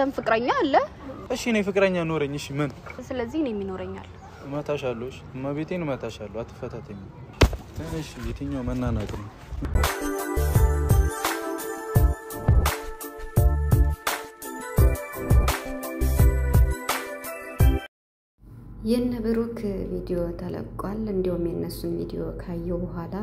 አንተም ፍቅረኛ አለ። እሺ እኔ ፍቅረኛ ኖረኝ። እሺ ምን ስለዚህ እኔም ይኖረኛል። እመታሻለሁ። እሺ እመቤቴን እመታሻለሁ። አትፈታተኝ። እሺ የትኛው መናናቅ ነው? የነ ብሩክ ቪዲዮ ተለቋል። እንዲሁም የእነሱን ቪዲዮ ካየው በኋላ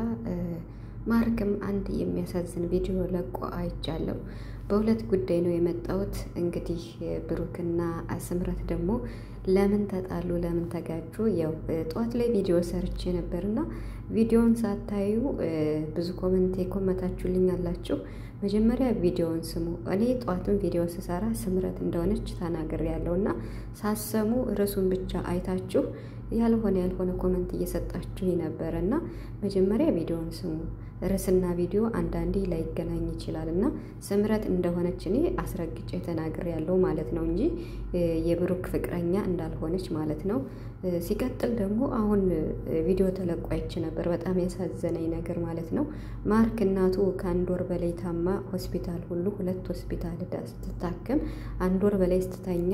ማርክም አንድ የሚያሳዝን ቪዲዮ ለቆ አይቻለሁ። በሁለት ጉዳይ ነው የመጣሁት። እንግዲህ ብሩክና ስምረት ደግሞ ለምን ተጣሉ፣ ለምን ተጋጩ? ያው ጠዋት ላይ ቪዲዮ ሰርቼ ነበርና ቪዲዮውን ሳታዩ ብዙ ኮመንት የኮመታችሁልኝ አላችሁ። መጀመሪያ ቪዲዮውን ስሙ። እኔ ጠዋትም ቪዲዮ ስሰራ ስምረት እንደሆነች ተናግሬ ያለው እና ሳሰሙ ርዕሱን ብቻ አይታችሁ ያልሆነ ያልሆነ ኮመንት እየሰጣችሁ ነበረ እና መጀመሪያ ቪዲዮውን ስሙ። ርዕስና ቪዲዮ አንዳንዴ ላይገናኝ ይችላል እና ስምረት እንደሆነች እኔ አስረግጬ ተናግሬ ያለው ማለት ነው እንጂ የብሩክ ፍቅረኛ እንዳልሆነች ማለት ነው። ሲቀጥል ደግሞ አሁን ቪዲዮ ተለቆ አይቼ ነበር። በጣም ያሳዘነኝ ነገር ማለት ነው ማርክ እናቱ ከአንድ ወር በላይ ታማ ሆስፒታል ሁሉ ሁለት ሆስፒታል ዳ ስትታከም አንድ ወር በላይ ስትተኛ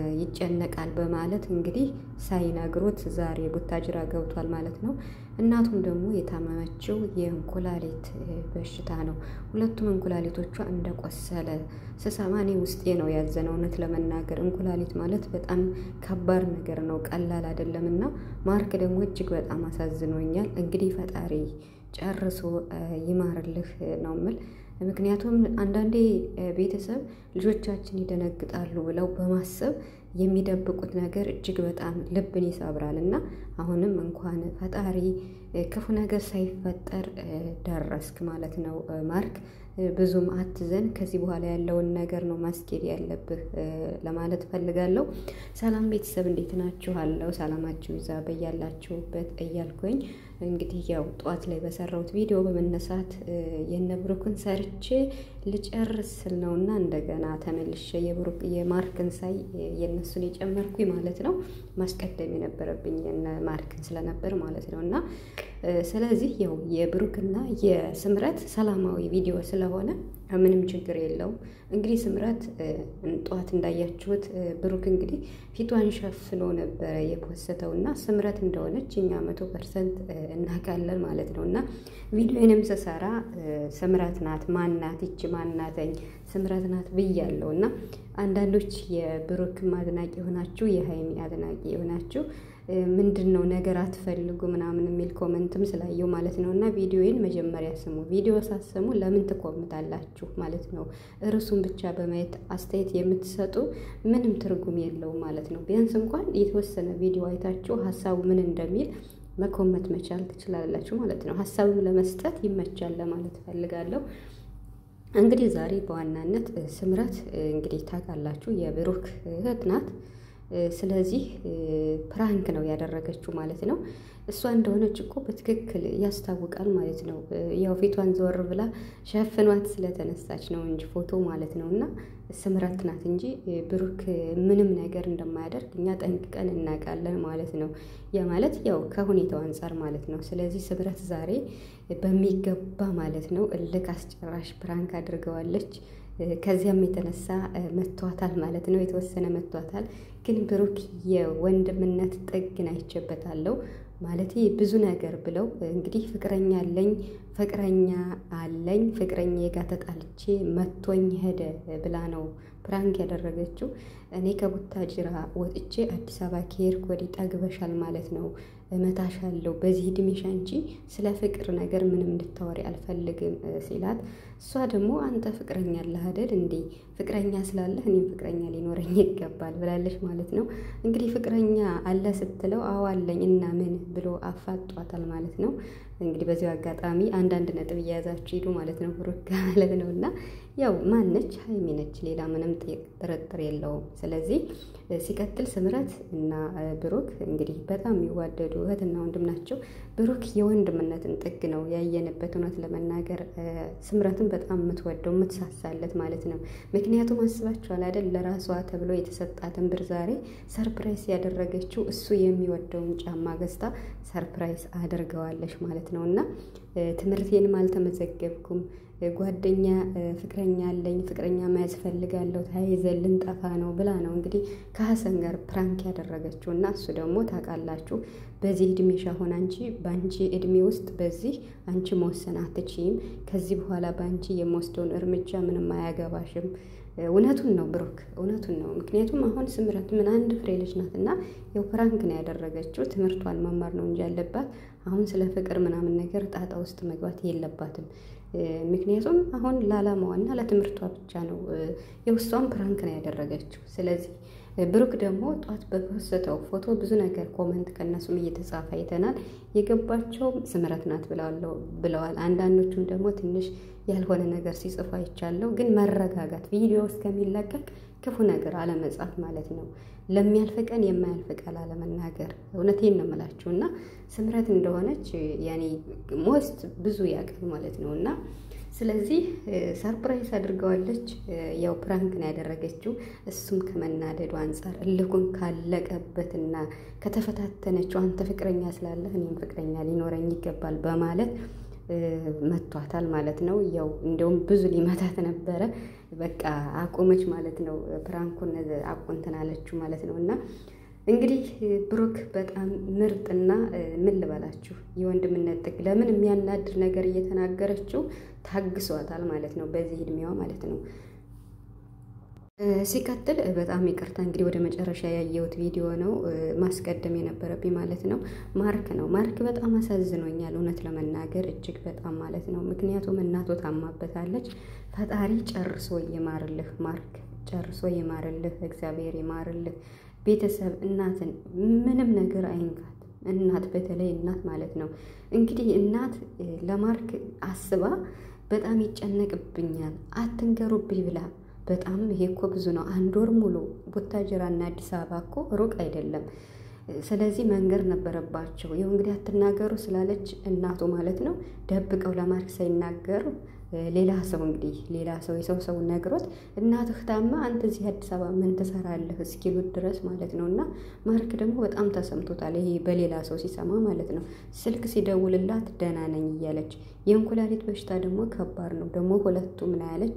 ይጨነቃል በማለት እንግዲህ ሳይነግሩት ዛሬ ቡታጅራ ገብቷል ማለት ነው። እናቱም ደግሞ የታመመችው የእንኩላሊት በሽታ ነው። ሁለቱም እንኩላሊቶቿ እንደቆሰለ ስሰማ እኔ ውስጤ ነው ያዘነው። እውነት ለመናገር እንኩላሊት ማለት በጣም ከባድ ነገር ነው፣ ቀላል አይደለም እና ማርክ ደግሞ እጅግ በጣም አሳዝኖኛል። እንግዲህ ፈጣሪ ጨርሶ ይማርልህ ነው ምል ምክንያቱም አንዳንዴ ቤተሰብ ልጆቻችን ይደነግጣሉ ብለው በማሰብ የሚደብቁት ነገር እጅግ በጣም ልብን ይሰብራል እና አሁንም እንኳን ፈጣሪ ክፉ ነገር ሳይፈጠር ደረስክ ማለት ነው ማርክ። ብዙም አትዘን። ከዚህ በኋላ ያለውን ነገር ነው ማስኬድ ያለብህ ለማለት ፈልጋለሁ። ሰላም ቤተሰብ እንዴት ናችሁ? አለው ሰላማችሁ ይዛ በያላችሁበት እያልኩኝ እንግዲህ ያው ጠዋት ላይ በሰራሁት ቪዲዮ በመነሳት የነብሩክን ሰርቼ ልጨርስ ስል ነውና እንደገና ተመልሼ የብሩክ የማርክን ሳይ የነሱን የጨመርኩኝ ማለት ነው። ማስቀደም የነበረብኝ የነ ማርክን ስለነበር ማለት ነው እና ስለዚህ ያው የብሩክና የስምረት ሰላማዊ ቪዲዮ ስለሆነ ምንም ችግር የለውም። እንግዲህ ስምረት ጠዋት እንዳያችሁት ብሩክ እንግዲህ ፊቷን ሸፍኖ ነበረ የፖሰተው እና ስምረት እንደሆነች እኛ መቶ ፐርሰንት እናውቃለን ማለት ነው እና ቪዲዮንም ስሰራ ስምረት ናት ማናት ይቺ ማናተኝ ስምረት ናት ብያለሁ እና አንዳንዶች የብሩክም አድናቂ የሆናችሁ የሀይሚ አድናቂ የሆናችሁ ምንድን ነው ነገር አትፈልጉ ምናምን የሚል ኮመንትም ስላየው ማለት ነው። እና ቪዲዮዬን መጀመሪያ ስሙ። ቪዲዮ ሳሰሙ ለምን ትኮምታላችሁ ማለት ነው። እርሱን ብቻ በማየት አስተያየት የምትሰጡ ምንም ትርጉም የለውም ማለት ነው። ቢያንስ እንኳን የተወሰነ ቪዲዮ አይታችሁ ሀሳቡ ምን እንደሚል መኮመት መቻል ትችላላችሁ ማለት ነው። ሀሳብም ለመስጠት ይመቻል ለማለት እፈልጋለሁ። እንግዲህ ዛሬ በዋናነት ስምረት እንግዲህ ታውቃላችሁ የብሩክ እህት ናት። ስለዚህ ፕራንክ ነው ያደረገችው ማለት ነው። እሷ እንደሆነች እኮ በትክክል ያስታውቃል ማለት ነው። ያው ፊቷን ዘወር ብላ ሸፍኗት ስለተነሳች ነው እንጂ ፎቶ ማለት ነው። እና ስምረት ናት እንጂ ብሩክ ምንም ነገር እንደማያደርግ እኛ ጠንቅቀን እናውቃለን ማለት ነው። ያ ማለት ያው ከሁኔታው አንጻር ማለት ነው። ስለዚህ ስምረት ዛሬ በሚገባ ማለት ነው እልክ አስጨራሽ ፕራንክ አድርገዋለች። ከዚያም የተነሳ መቷታል ማለት ነው። የተወሰነ መቷታል። ግን ብሩክ የወንድምነት ጥግን አይቼበታለሁ ማለት ብዙ ነገር ብለው እንግዲህ ፍቅረኛ አለኝ ፍቅረኛ አለኝ ፍቅረኛ ጋር ተጣልቼ መቶኝ ሄደ ብላ ነው ፕራንክ ያደረገችው። እኔ ከቡታጅራ ወጥቼ አዲስ አበባ ከሄድኩ ወዲህ ጠግበሻል ማለት ነው እመታሻለሁ በዚህ እድሜሽ አንቺ ስለ ፍቅር ነገር ምንም እንድታወሪ አልፈልግም ሲላት፣ እሷ ደግሞ አንተ ፍቅረኛ አለህ አይደል እንዴ? ፍቅረኛ ስላለህ እኔም ፍቅረኛ ሊኖረኝ ይገባል ብላለች ማለት ነው። እንግዲህ ፍቅረኛ አለ ስትለው አዎ አለኝ እና ምን ብሎ አፋጧታል ማለት ነው። እንግዲህ በዚሁ አጋጣሚ አንዳንድ ነጥብ እየያዛችሁ ሂዱ ማለት ነው። ብሩክ ማለት ነው እና ያው ማነች ሀይሚ ነች፣ ሌላ ምንም ጥርጥር የለውም። ስለዚህ ሲቀጥል ስምረት እና ብሩክ እንግዲህ በጣም የሚዋደዱ እህትና ወንድም ናቸው። ብሩክ የወንድምነትን ጥግ ነው ያየንበት። እውነት ለመናገር ስምረትን በጣም የምትወደው የምትሳሳለት ማለት ነው። ምክንያቱም አስባችኋል አይደል ለራሷ ተብሎ የተሰጣትን ብር ዛሬ ሰርፕራይዝ ያደረገችው እሱ የሚወደውን ጫማ ገዝታ ሰርፕራይዝ አድርገዋለች ማለት ነው እና ትምህርቴንም አልተመዘገብኩም ጓደኛ ፍቅረኛ አለኝ ፍቅረኛ መያዝ ፈልጋለሁ ተያይዘን ልንጠፋ ነው ብላ ነው እንግዲህ ከሀሰን ጋር ፕራንክ ያደረገችው እና እሱ ደግሞ ታውቃላችሁ በዚህ እድሜሽ አሁን አንቺ በአንቺ እድሜ ውስጥ በዚህ አንቺ መወሰን አትችይም። ከዚህ በኋላ በአንቺ የምወስደውን እርምጃ ምንም አያገባሽም። እውነቱን ነው ብሩክ፣ እውነቱን ነው። ምክንያቱም አሁን ስምረት ምን አንድ ፍሬ ልጅ ናት እና ያው ፕራንክ ነው ያደረገችው። ትምህርቷን መማር ነው እንጂ ያለባት አሁን ስለ ፍቅር ምናምን ነገር ጣጣ ውስጥ መግባት የለባትም። ምክንያቱም አሁን ለዓላማዋና ለትምህርቷ ብቻ ነው የውስጧን ፕራንክ ነው ያደረገችው። ስለዚህ ብሩክ ደግሞ ጧት በፖስተው ፎቶ ብዙ ነገር ኮመንት ከእነሱም እየተጻፈ አይተናል። የገባቸው ስምረት ናት ብለዋል። አንዳንዶቹም ደግሞ ትንሽ ያልሆነ ነገር ሲጽፉ አይቻለሁ። ግን መረጋጋት፣ ቪዲዮ እስከሚለቀቅ ክፉ ነገር አለመጻፍ ማለት ነው። ለሚያልፍ ቀን የማያልፍ ቃል አለመናገር። እውነቴን ነው የምላችሁ እና ስምረት እንደሆነች ያኔ ሞስት ብዙ ያውቃል ማለት ነው እና ስለዚህ ሰርፕራይዝ አድርገዋለች። ያው ፕራንክ ነው ያደረገችው። እሱም ከመናደዱ አንጻር እልኩን ካለቀበትና ከተፈታተነችው አንተ ፍቅረኛ ስላለህ እኔም ፍቅረኛ ሊኖረኝ ይገባል በማለት መቷታል ማለት ነው። ያው እንደውም ብዙ ሊመታት ነበረ። በቃ አቆመች ማለት ነው። ፕራንኩን አቆንትን አለችው ማለት ነው እና እንግዲህ ብሩክ በጣም ምርጥና ምን ልበላችሁ የወንድምነት ጥግ ለምን የሚያናድር ነገር እየተናገረችው ታግሷታል ማለት ነው። በዚህ እድሜዋ ማለት ነው። ሲቀጥል በጣም ይቅርታ እንግዲህ ወደ መጨረሻ ያየሁት ቪዲዮ ነው ማስቀደም የነበረብኝ ማለት ነው። ማርክ ነው ማርክ በጣም አሳዝኖኛል፣ እውነት ለመናገር እጅግ በጣም ማለት ነው። ምክንያቱም እናቱ ታማበታለች። ፈጣሪ ጨርሶ ይማርልህ ማርክ፣ ጨርሶ ይማርልህ፣ እግዚአብሔር ይማርልህ። ቤተሰብ እናትን ምንም ነገር አይንካት። እናት በተለይ እናት ማለት ነው እንግዲህ እናት ለማርክ አስባ በጣም ይጨነቅብኛል አትንገሩብኝ ብላ በጣም ይሄ እኮ ብዙ ነው። አንድ ወር ሙሉ ቡታጅራና አዲስ አበባ እኮ ሩቅ አይደለም። ስለዚህ መንገር ነበረባቸው። ይኸው እንግዲህ አትናገሩ ስላለች እናቱ ማለት ነው ደብቀው ለማርክ ሳይናገሩ ሌላ ሰው እንግዲህ ሌላ ሰው የሰው ሰው ነግሮት እናትህ ታማ አንተ እዚህ አዲስ አበባ ምን ትሰራለህ እስኪሉት ድረስ ማለት ነው። እና ማርክ ደግሞ በጣም ተሰምቶታል። ይሄ በሌላ ሰው ሲሰማ ማለት ነው። ስልክ ሲደውልላት ደህና ነኝ እያለች የእንኩላሊት በሽታ ደግሞ ከባድ ነው። ደግሞ ሁለቱ ምን ያለች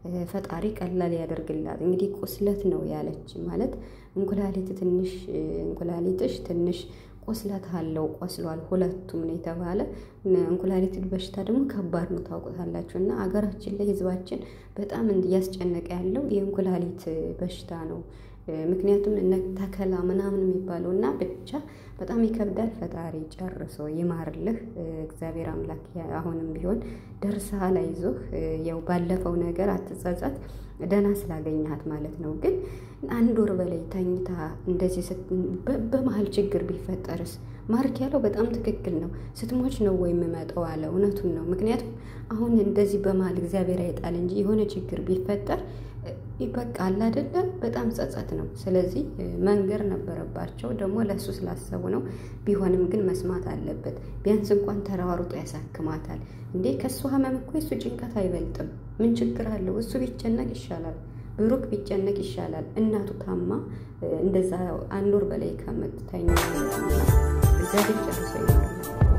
ፈጣሪ ቀላል ያደርግላት። እንግዲህ ቁስለት ነው ያለች ማለት እንኩላሊት ትንሽ እንኩላሊትሽ ትንሽ ቁስለት አለው ቆስሏል፣ ሁለቱም ነው የተባለ። እንኩላሊት በሽታ ደግሞ ከባድ ነው ታውቁታላችሁ። እና አገራችን ላይ ህዝባችን በጣም እያስጨነቀ ያለው የእንኩላሊት በሽታ ነው። ምክንያቱም እነ ተከላ ምናምን የሚባለው እና ብቻ በጣም ይከብዳል። ፈጣሪ ጨርሶ ይማርልህ እግዚአብሔር አምላክ። አሁንም ቢሆን ደርሰሃል፣ አይዞህ። ያው ባለፈው ነገር አትጸጸት፣ ደህና ስላገኘሃት ማለት ነው። ግን አንድ ወር በላይ ተኝታ እንደዚህ በመሀል ችግር ቢፈጠርስ? ማርክ ያለው በጣም ትክክል ነው። ስትሞች ነው ወይ የምመጣው አለ። እውነቱን ነው። ምክንያቱም አሁን እንደዚህ በመሀል እግዚአብሔር አይጣል እንጂ የሆነ ችግር ቢፈጠር በቃ አለ አይደለ? በጣም ጸጸት ነው። ስለዚህ መንገር ነበረባቸው። ደግሞ ለእሱ ስላሰቡ ነው። ቢሆንም ግን መስማት አለበት። ቢያንስ እንኳን ተሯሩጦ ያሳክማታል እንዴ! ከእሱ ህመም እኮ የሱ ጭንቀት አይበልጥም። ምን ችግር አለው? እሱ ቢጨነቅ ይሻላል። ብሩክ ቢጨነቅ ይሻላል። እናቱ ታማ እንደዛ አንድ ወር በላይ ከምትተኛ እግዚአብሔር ጨርሶ ይሆናል።